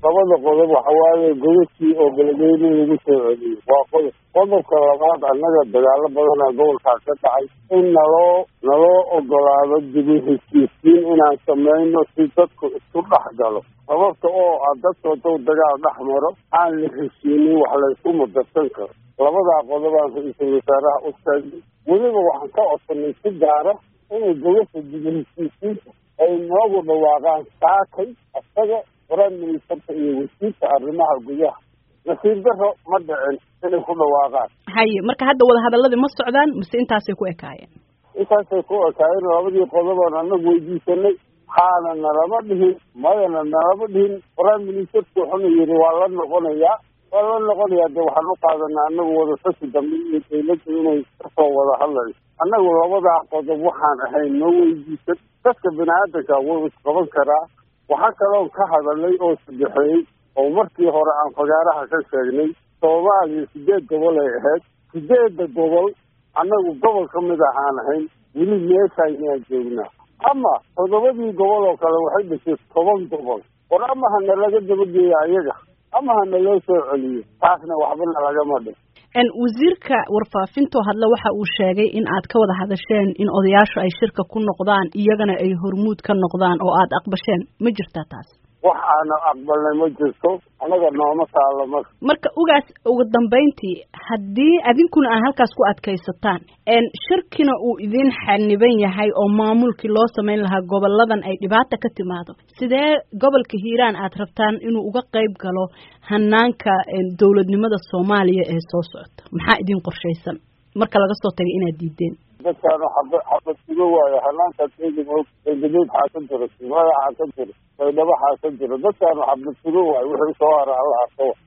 labada qodob waxa waaye godadkii oo beledweyne lagu soo celiyey waa qodob qodobka labaad annaga dagaalo badanaa gobolkaa ka dhacay in naloo naloo ogolaado dibi heshiisiin inaan samayno si dadku isku dhex galo sababta oo ah dadka hadduu dagaal dhex maro aan la heshiinin wax laysku mudarsan karo labadaa qodobaan ra-iisul wasaaraha u sheegnay weliba waxaan ka codsanay si gaara inay gobasha dibi heshiisiinta ay noogu dhawaaqaan saakay isaga prime ministerka iyo wasiirka arrimaha gudaha nasiir daro ma dhicin inay ku dhawaaqaan haye marka hadda wadahadaladii ma socdaan mise intaasay ku ekaayeen intaasay ku ekaayeen labadii qodobaan annagu weydiisanay haana nalama dhihin mayana nalama dhihin prime ministerku wuxuna yidhi waa la noqonayaa waa la noqonayaa de waxaan u qaadanaa annagu wadatashi dambe iyo dawladda inay kasoo wada hadlayso annagu labadaa qodob waxaan ahayn noo weydiisan dadka bini aadanka wuu isqaban karaa waxaa kaloon ka hadalay oo sadexeeyey oo markii hore aan fagaaraha ka sheegnay soomaaliya sideed gobol ay ahayd sideedda gobol annagu gobol ka mid ahaan ahayn weli meeshaynaan joognaa ama toddobadii gobol oo kale waxay dhashay toban gobol war ama hana laga dabageeya ayaga ama hana loo soo celiyo taasna waxbana lagama dhin wasiirka warfaafintoo hadle waxa uu sheegay in aad ka wada hadasheen in odayaashu ay shirka ku noqdaan iyagana ay hormuud ka noqdaan oo aad aqbasheen ma jirtaa taas wax aana aqbalnay ma jirto annaga nooma taalo marka marka ugaas ugu dambayntii haddii adinkuna aan halkaas ku adkaysataan shirkina uu idin xaniban yahay oo maamulkii loo samayn lahaa goboladan ay dhibaata ka timaado sidee gobolka hiiraan aad rabtaan inuu uga qayb galo hanaanka dowladnimada soomaaliya ee soo socota maxaa idin qorshaysan marka laga soo tagay inaad diideen dadkaanu xaba xabad sugo waayo hanaankaas eegamoog eegameed xaa ka jiro simada xaa ka jiro baydhabo xaa ka jiro dadkaanu xabad sugo waayo wixii soo hara alla arkawa